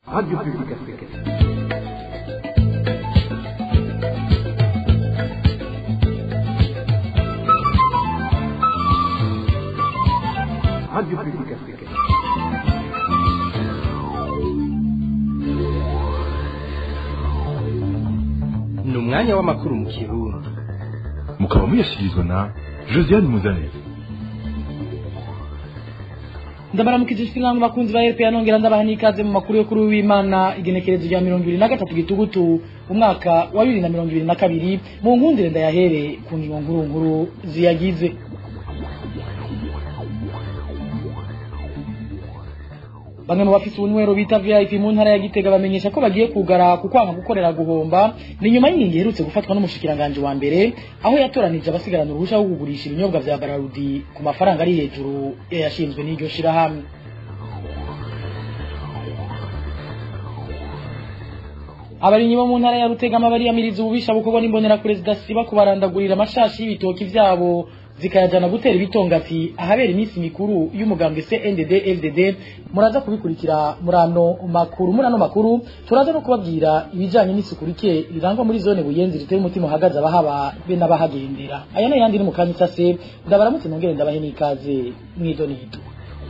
Radio Publique Africaine. Radio Publique Africaine. ni umwanya w'amakuru mu kirundi mukaba muyashyikirizwa na josiane muzanire ndabaramukije sinanga bakunzi ba RPA nongera ndabaha n'ikaze mu makuru yo kuri w'Imana igenekerezo rya mirongo ibiri na gatatu gitugutu umwaka wa bibiri na mirongo ibiri na kabiri mu nkundire ndayahere ku ngingo nkuru nkuru ziyagize bamwe mu bafite ubunywero bita VIP mu ntara ya Gitega bamenyesha ko bagiye kugara ku kwanga gukorera guhomba ni nyuma y'ingingo iherutse gufatwa n'umushikiranganje wa mbere aho yatoranije abasigarana uruhusha rwo kugurisha ibinyobwa vya Bararudi ku mafaranga ari hejuru yashinzwe n'iryo shirahamwe abarimyi bo mu ntara ya Rutegama bariyamiriza ububisha bukorwa n'imbonera perezida siba kubarandagurira amashashi y'ibitoki vyabo zikayajana gutera ibitongati ahabera iminsi mikuru y'umugambwe CNDD FDD muraza kubikurikira murano makuru murano makuru turaza no kubabwira ibijanye n'isuku rike rirangwa muri zone buyenzi riteye umutima uhagaze abahaba be n'abahagendera aya nayo yandi ni mu kanya isase ndabaramutse nongere ndabahe n'ikaze mw'idonido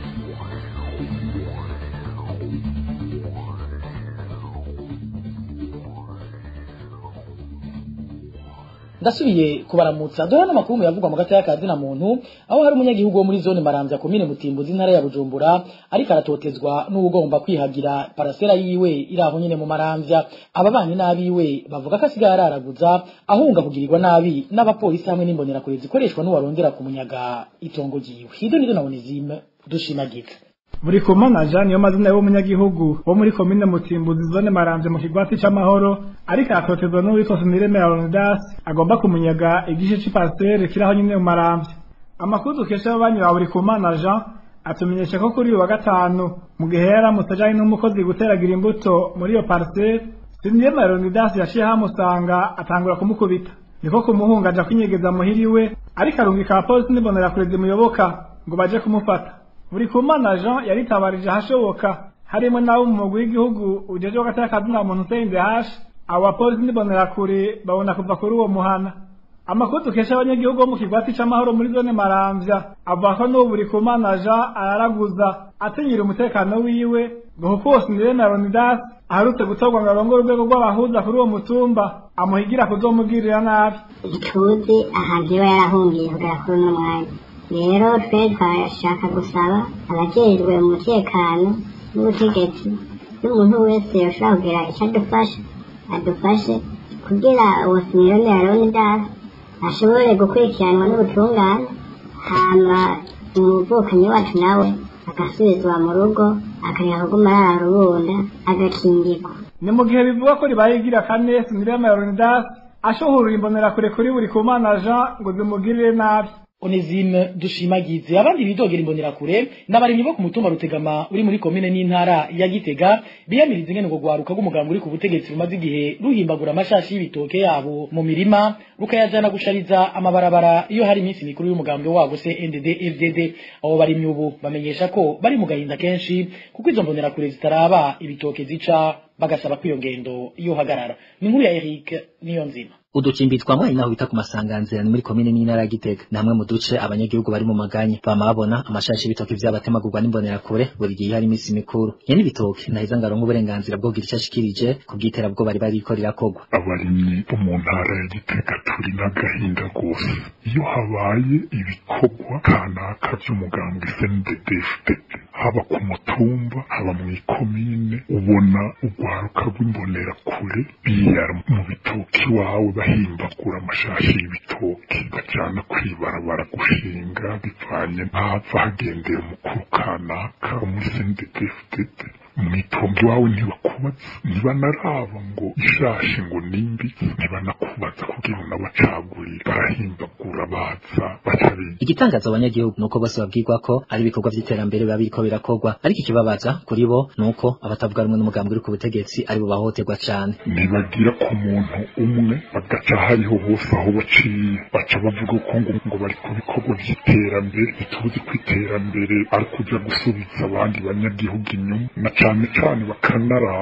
ndasubiye kubaramutsa dore n'amakuru yavugwa mu gataya ka zina muntu aho hari umunyagihugu wo muri zone maramvya komine mutimbuzi intara ya bujumbura ariko aratotezwa n'uwugomba kwihagira parasera yiwe iri aho nyene mu maramvya ababanyi n'abiwe bavuga ko asigaye araraguza ahunga kugirirwa nabi n'abapolisi hamwe n'imbonerakure zikoreshwa n'uwarondera ku munyaga itongo ryiwe hido nido nabone zime dushimagiza buri kumana jean niyo mazina y'umunyagihugu wo muri komine mutimbuzi zone maramvye mu kigwati c'amahoro ariko aratotezwa n'uwitwa sinireme ya leonidas agomba kumunyaga igice c'ipasiteri kiri aho nyene mu maramvye amakuru dukesha ababanyi ba buri kumana jean atumenyesha ko kuri uyu wa gatanu mu gihe yaramutse ajanye n'umukozi guteragira imbuto muri iyo pariseri sinireme ya leonidas yaciye hamusanga atangura kumukubita niko kumuhunga aja kwinyegeza muhiriwe ariko arungika abapolisi n'imbonerakure zimuyoboka ngo baje kumufata buri kumana jean yaritabarije ahashoboka harimo n'abo mu mugwi w'igihugu ujejwe hagati y'akazina muntu usende hashi abo bapolisi n'ibonerakure babona kuva kuri uwo muhana amakuru dukesha abanyagihugu bo mu kigwati c'amahoro muri zone maramvya avuga ko n'ubu buri kumana jean araraguza atinyira umutekano wiwe ngo kuko uwo sinirene aronidas aherutse gutorwa ngo arongore urwego rw'abahuza kuri uwo mutumba amuhigira kuzomugirira nabi ntituzi ahantu iba yarahungiye kugera kuri uno mwanya rero twe twashaka gusaba abajejwe umutekano n'ubutegetsi n'umuntu wese yoshobora kugira icyo adufasha adufashe kugira uwo simirone ya leonidas ashobore gukurikiranwa n'ubutungane hama umuvukanyi wacu nawe agasubizwa mu rugo akareka kuguma arara rubunda agakingirwa ni mu gihe bivugwa ko ribaye igira kane sinirema ya leonidas ashohorera imbonerakure kuri buri kumana jean ngo zimugirire nabi Onezime dushimagize abandi bidogera imbonerakure n'abarimyi bo ku mutumba Rutegama uri muri komine n'intara ya Gitega biyamiriza ingene ngo gwaruka rw'umuganga uri ku butegetsi rumaze igihe ruhimbagura amashashi y'ibitoke yabo mu mirima rukayajana gushariza amabarabara iyo hari iminsi mikuru y'umugambwe wabo se NDD FDD abo barimyi ubu bamenyesha ko bari mu gahinda kenshi kuko izo mbonerakure zitaraba ibitoke zica bagasaba ko iyo ngendo yohagarara ni inkuru ya Eric niyo nzima uducimbi twamwaye naho bita ku masanganzira ni muri komine n'intara ya Gitega namwe mu duce abanyagihugu bari mu maganye bama babona amashashi y'ibitoki vy'abatemagurwa n'imbonerakure buri gihe hari iminsi mikuru nyene ibitoki naheza ngaronka uburenganzira bwo kugira ico ashikirije ku bw'iterabwo bari bariko rirakogwa abarimyi bo mu ntara ya Gitega turi n'agahinda rwose iyo habaye ibikorwa kanaka vy'umugambwe SNDD-FDD haba ku mutumba haba mu ikomine ubona urwaruka rw'imbonerakure biyara mu bitoki wawe bahimbagura amashashi y'ibitoki bajana kwibarabara gushinga bivanye ntava hagendera umukuru kanaka muri SNDD-FDD mwitongo iwawe ntibakubaza ntibanaraba ngo ishashi ngo nimbi ntibanakubaza kugira ngo nabacagurire barahimbagura baza baca biga igitangaza abanyagihugu nuko bose babwirwa ko ari ibikorwa vy'iterambere biba biriko birakorwa ariko ikibabaza kuri bo nuko abatavuga rumwe n'umugambi uri ku butegetsi ari bo bahohoterwa cane ntibagira ku muntu umwe bagaca hariho hose aho baciye baca bavuga ko ngo ngo bari ku bikorwa vy'iterambere ntituzi ko iterambere ari kuja gusubiza abandi banyagihugu inyuma na cane cane bakanaraba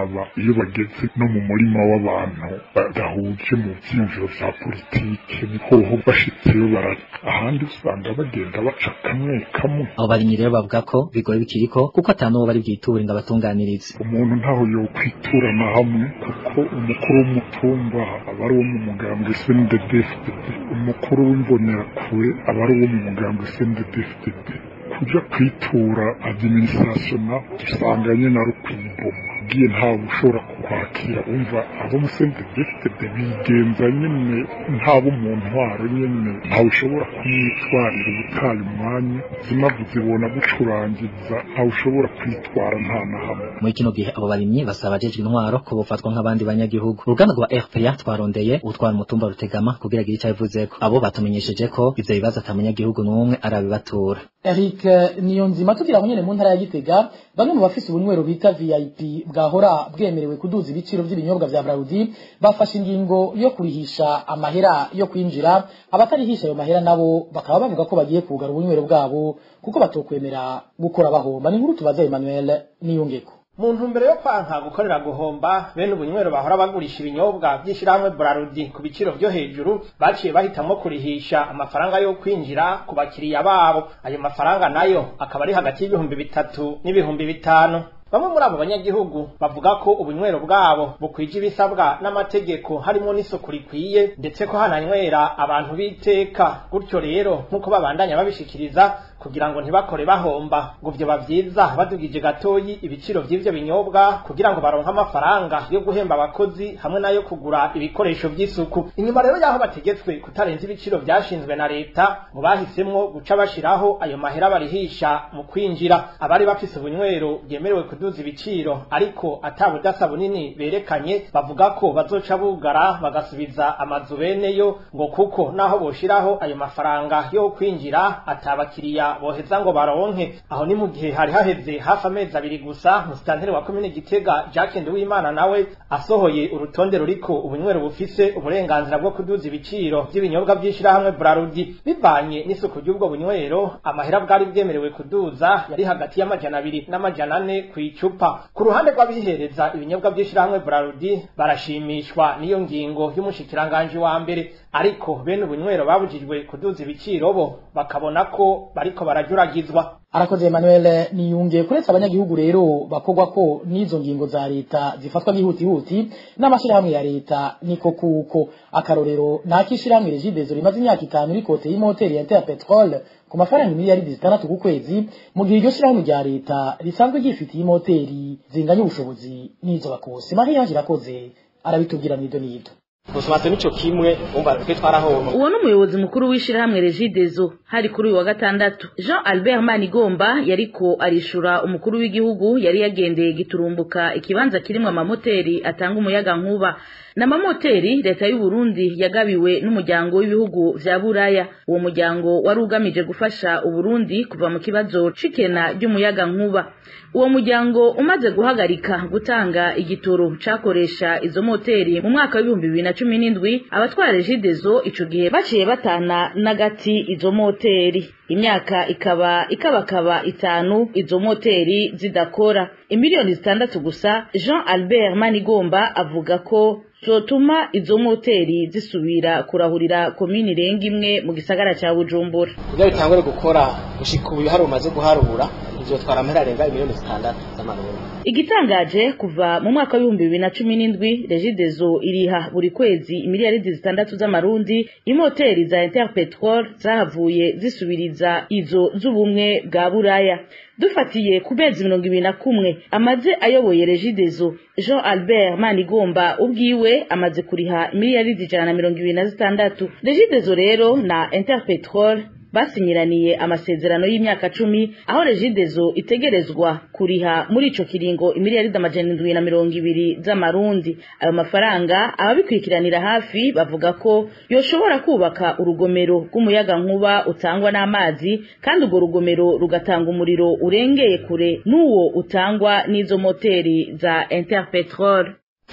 ukaraba iyo bageze no mu murima w'abantu badahuje mu vyiyumviro vya politike hoho bashitseyo bara ahandi usanga bagenda baca kamwe kamwe abo barimyi rero bavuga ko bigoye bikiriko kuko ata n'uwo bari bwiture ngo abatunganirize umuntu ntaho yokwiturana hamwe kuko umukuru w'umutumba aba ari uwo mu mugambwe SNDD-FDD umukuru w'imbonerakure aba ari uwo mu mugambwe SNDD-FDD kuja kwitura administration dusanga nyene ari ukwiboma ugiye ntawe ushobora kukwakira umva abo musendedefitede bigenza nyene ntabo mu ntwaro nyene ntawe ushobora kumwitwarira ubutaye umwanya zimavu zibona gucurangiza ntawe ushobora kwitwara nta na hamwe muri kino gihe abo barimyi basaba abajejwe intwaro ko bofatwa nk'abandi banyagihugu uruganda rwa RPA twarondeye utwara umutumba rutegama kugira agire icyo abivuzeko abo batumenyesheje ko ivyo bibazo ata munyagihugu n'umwe arabibatura Eric Niyonzima tugira ngo nyene mu ntara ya Gitega bamwe mu bafise ubunywero bita VIP bwahora bwemerewe kuduza ibiciro by'ibinyobwa vya Braudi bafashe ingingo yo kurihisha amahera yo kwinjira abatarihisha ayo mahera nabo bakaba bavuga ko bagiye kugara ubunywero bwabo kuko batokwemera gukora bahomba ni nkuru tubaza Emmanuel Niyongeko mu ntumbero yo kwanka gukorera guhomba bene ubunywero bahora bagurisha ibinyobwa by'ishyirahamwe Brarudi ku biciro byo hejuru baciye bahitamo kurihisha amafaranga yo kwinjira ku bakiriya babo ayo mafaranga nayo akaba ari hagati y'ibihumbi bitatu n'ibihumbi bitanu bamwe muri abo banyagihugu bavuga ko ubunywero bwabo bukwije ibisabwa n'amategeko harimo n'isuku rikwiye ndetse ko hananywera abantu biteka gutyo rero nk'uko babandanya babishikiriza kugira ngo ntibakore bahomba ngo vyo bavyiza badugije gatoyi ibiciro vy'ivyo binyobwa kugira ngo baronke amafaranga yo guhemba abakozi hamwe nayo kugura ibikoresho vy'isuku inyuma rero yaho bategetswe kutarenza ibiciro vyashinzwe na leta ngo bahisemwo guca bashiraho ayo mahera barihisha mu kwinjira abari bafise ubunywero bwemerewe kuduza ibiciro ariko ata budasa bunini berekanye bavuga ko bazoca bugara bagasubiza amazu beneyo ngo kuko naho boshiraho ayo mafaranga yo kwinjira atabakiriya boheza ngo baronke aho ni mu gihe hari haheze hafi amezi abiri gusa musitanteri wa komine gitega jacques nduwimana nawe asohoye urutonde ruriko ubunywero bufise uburenganzira bwo kuduza ibiciro by'ibinyobwa by'ishirahamwe brarudi bivanye n'isuku ry'ubwo bunywero amahera bwari bwemerewe kuduza yari hagati y'amajana abiri n'amajana ane ku icupa ku ruhande rw'abihereza ibinyobwa by'ishirahamwe brarudi barashimishwa n'iyo ngingo y'umushikiranganji wa mbere ariko bene ubunywero babujijwe kuduza ibiciro bo bakabona ko bariko barajuragizwa arakoze Emmanuel niyunge kuretse abanyagihugu rero bakogwa ko n'izo ngingo za leta zifatwa bihutihuti n'amashirahamwe ya leta niko kuko akarorero nakishirahamwe Regidezo rimaze imyaka itanu rikote y'imoteri ya Inter Petrol ku mafaranga miliyari zitandatu ku kwezi mu gihe iryo shirahamwe rya leta risanzwe ryifitiye imoteri zinganya ubushobozi n'izo bakose Marie Ange irakoze arabitubwira nido nido gusobanutse nico kimwe umva twe twarahoma uwo ni umuyobozi mukuru w'ishirahamwe regidezo hari kuri uyu wa gatandatu jean albert manigomba yariko arishura umukuru w'igihugu yari yagendeye giturumbuka ikibanza kirimwo amamoteri atanga umuyaga nkuba n'amamoteri leta y'u Burundi yagabiwe n'umuryango w'ibihugu vya buraya uwo muryango wari ugamije gufasha uburundi kuva mu kibazo c'ikena ry'umuyaga nkuba uwo muryango umaze guhagarika gutanga igitoro cakoresha izo moteri mu mwaka w'ibihumbi bibiri na cumi n'indwi abatwara regidezo ico gihe baciye batana n'agati izo moteri imyaka ikaba ikabakaba itanu izo moteri zidakora imiliyoni zitandatu gusa jean albert manigomba avuga ko zotuma izo moteri zisubira kurahurira komini irenga imwe mu gisagara ca bujumbura kugira bitangure gukora gushika ubu hari umaze guharura bizotwara amahera arenga imiliyoni zitandatu z'amarundi igitangaje kuva mu mwaka w'ibihumbi bibiri na cumi n'indwi regidezo iriha buri kwezi imiliyaridi zitandatu z'amarundi imoteri za interpetrol zahavuye zisubiriza izo z'ubumwe bwa buraya dufatiye ku mezi mirongo ibiri na kumwe amaze ayoboye regidezo jean albert manigomba ubwiwe amaze kuriha miliyaridi ijana na mirongo ibiri na zitandatu regidezo rero na interpetrol basinyiraniye amasezerano y'imyaka cumi aho regidezo itegerezwa kuriha muri ico kiringo imiliyaridi amajana indwi na mirongo ibiri z'amarundi ayo mafaranga ababikurikiranira hafi bavuga ko yoshobora kubaka urugomero rw'umuyaga nkuba utangwa n'amazi kandi urwo rugomero rugatanga umuriro urengeye kure n'uwo utangwa n'izo moteri za interpetrol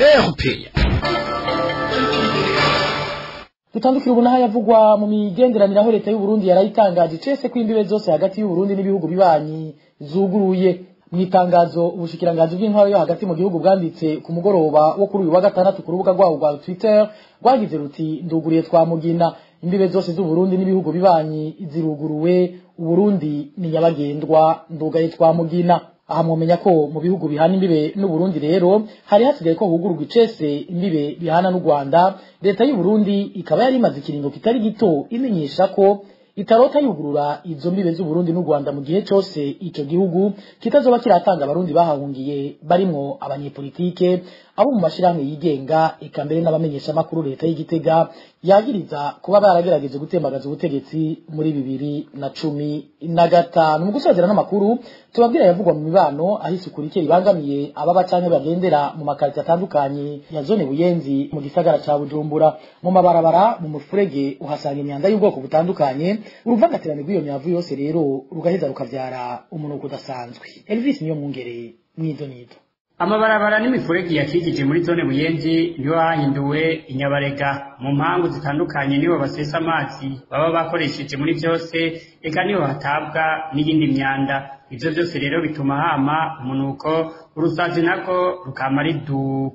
dutandukira ubu naho yavugwa mu migenderanire aho leta y'u Burundi yarayitangaje cese ko imbibe zose hagati y'u Burundi n'ibihugu bibanyi zuguruye mu itangazo ubushikiranganji bw'intwaro yo hagati mu gihugu bwanditse ku mugoroba wo kuri uyu wa gatandatu ku rubuga rwabo rwa twitter rwagize ruti nduguriye twa mugina imbibe zose z'uburundi n'ibihugu bibanyi ziruguruwe uburundi ni nyabagendwa ndugaye twa mugina aha mwomenya ko mu bihugu bihana imbibe n'uburundi rero hari hasigaye ko hugururwa icese imbibe bihana n'u rwanda leta y'uburundi ikaba yari imaze ikiringo kitari gito imenyesha ko itarota yugurura izo mbibe z'uburundi n'u rwanda mu gihe cyose ico gihugu kitazoba kiratanga abarundi bahahungiye barimwo abanyepolitike abo mu mashirahamwe yigenga eka mbere n'abamenyeshamakuru leta y'igitega yagiriza kuba baragerageje gutembagaza ubutegetsi muri bibiri na cumi na gatanu mu gusozera n'amakuru tubabwira yavugwa mu mibano aho isuku rike ribangamiye ababa canke bagendera mu makarito atandukanye ya zone buyenzi mu gisagara ca bujumbura mu mabarabara mu mufurege uhasanga imyanda y'ubwoko butandukanye uruvangatirane rw'iyo myavu yose rero rugaheza rukavyara umunuko udasanzwe elvis niyo mwungere mwizo nido amabarabara n'imifurege yakikije muri zone buyenzi niho hahinduwe inyabarega mu mpangu zitandukanye niho basesa amazi baba bakoresheje muri byose eka niho hatabwa n'iyindi myanda ivyo byose rero bituma hama umunuko urusazi nako rukama ridu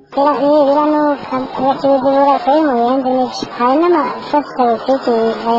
biranuka ibirura kuri mu bindi niki hari n'amafasikalisiti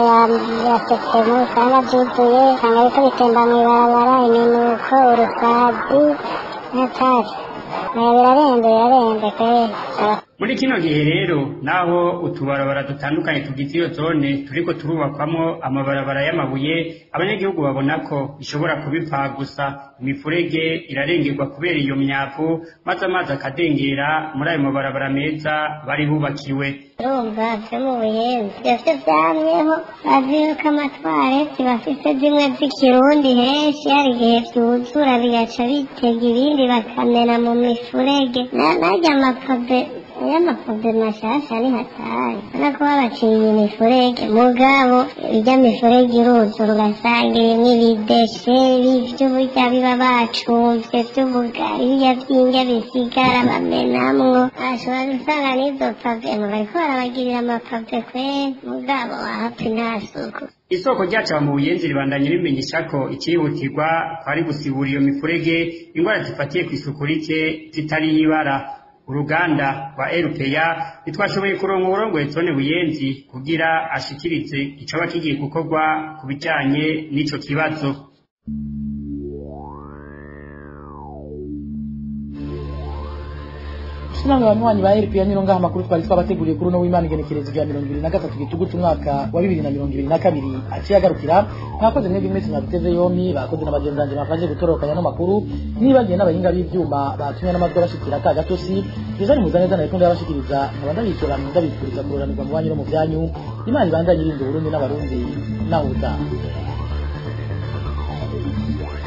yasekemu usanga byuzuye usanga biriko bitemba mw'ibarabara iminuko urusazi n'atari birarenze birarenze kweri muri kino gihe rero naho utubarabara dutandukanye tugize iyo zone turiko turubakwamo amabarabara y'amabuye abanyagihugu babona ko bishobora kubipfa gusa imifurege irarengerwa kubera iyo myavu maze amazi akadengera muri ayo mabarabara meza bari bubakiwe urumva vyo mu buyenzi vyose vyamyeho bazi yuko amatwareti bafise zimwe z'ikirundi henshi hari igihe vyuzura bigaca bitega ibindi bakamena mu mifurege narya amapave y'amapave mashasha ni hatari ubona ko babaciye imifurege mugabo irya mifurege iruzura ugasanga irimwo ibideshe vy'uburya biba bacumvye vy'ubugari birya vy'indya bisigara bamenamwo ashobora gusanga n'izo pave ngo bariko barabagirira amapave kweri mugabo wahapfa nta suku isoko ryacu mu buyenzi ribandanye rimenyesha ko ikihutirwa kwari gusibura iyo mifurege ingwara zifatiye ku isuku rike zitari ibara uruganda rwa erupeya ntitwashoboye kuronka uburongoye zone buyenzi kugira ashikirize icoba kigiye gukorwa ku bijanye n'ico kibazo Sinanga banywanyi ba RPA niro ngaha makuru twari twabateguriye kuri no w'Imana igenekerezo rya 2023 gitugu cy'umwaka wa 2022 aciye agarukira mwakoze mwebwe mwese mwabiteze yompi bakoze n'abagenzanje bafashe gutorokanya no makuru nibagiye n'abahinga b'ivyuma batumye n'amajwi abashikira ka gatosi bizari muzaneza na rekundo yabashikiriza nkabanda bicora ndabifuriza kuroranirwa mu banyu no mu byanyu Imana ibandanye irinda Burundi n'abarundi nawe utaha